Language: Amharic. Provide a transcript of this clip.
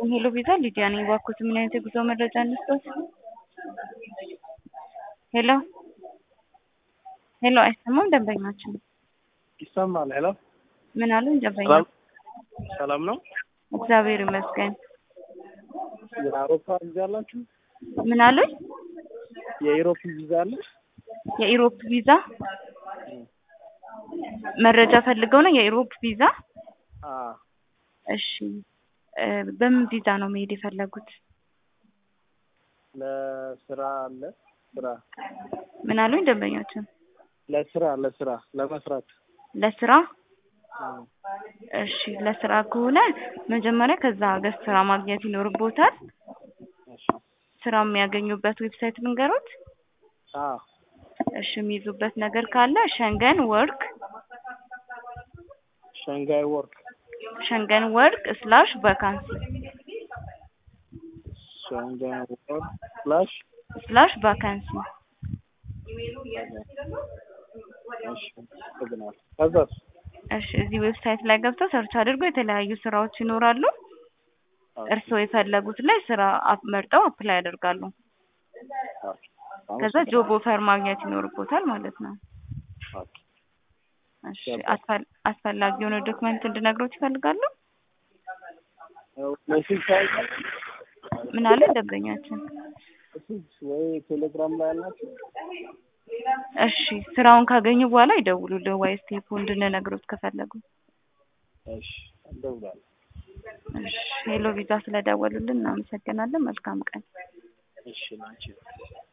ሄሎ ቪዛ ሊዲያ ነኝ። እባክዎት ምን አይነት የጉዞ መረጃ እንስጥዎት? ሄሎ ሄሎ፣ አይሰማም ደንበኛችን። ይሰማል። ሄሎ ምን አሉኝ ደንበኛ? ሰላም ሰላም ነው። እግዚአብሔር ይመስገን። የአውሮፓ ቪዛ አላችሁ? ምን አሉኝ? የኢሮፕ ቪዛ አለ? የኢሮፕ ቪዛ መረጃ ፈልገው ነው? የኢሮፕ ቪዛ አዎ እሺ እ በምን ቪዛ ነው መሄድ የፈለጉት? ለስራ አለ ስራ ምን አሉኝ ደንበኛችን? ለስራ ለስራ ለመስራት ለስራ እሺ ለስራ ከሆነ መጀመሪያ ከዛ ሀገር ስራ ማግኘት ይኖርቦታል። እሺ ስራ የሚያገኙበት ዌብሳይት ልንገሮት? አዎ እሺ የሚይዙበት ነገር ካለ ሸንገን ወርክ ሸንጋይ ወርክ ሸንገን ወርክ ስላሽ ቫካንሲ ሸንጋይ ወርክ ስላሽ ስላሽ ቫካንሲ እሺ አመሰግናለሁ። ከዛስ እሺ እዚህ ዌብሳይት ላይ ገብተው ሰርች አድርገው የተለያዩ ስራዎች ይኖራሉ። እርስዎ የፈለጉት ላይ ስራ አፕ- መርጠው አፕላይ ያደርጋሉ። ከዛ ጆብ ኦፈር ማግኘት ይኖርቦታል ማለት ነው። ኦኬ እሺ አስፈል- አስፈላጊ የሆነ ዶክመንት እንድነግሮት ይፈልጋሉ? ሜሴጅ ሳይቀ ምን አለ ደንበኛችን? ሜሴጅ ወይ ቴሌግራም ላይ አላችሁ? እሺ ስራውን ካገኙ በኋላ ይደውሉልን ወይ ስቴፑ እንድንነግሮት ከፈለጉ። እሺ እንደውላለን። እሺ ሄሎ ቪዛ ስለደወሉልን እናመሰግናለን። መልካም ቀን። እሺ ናቸው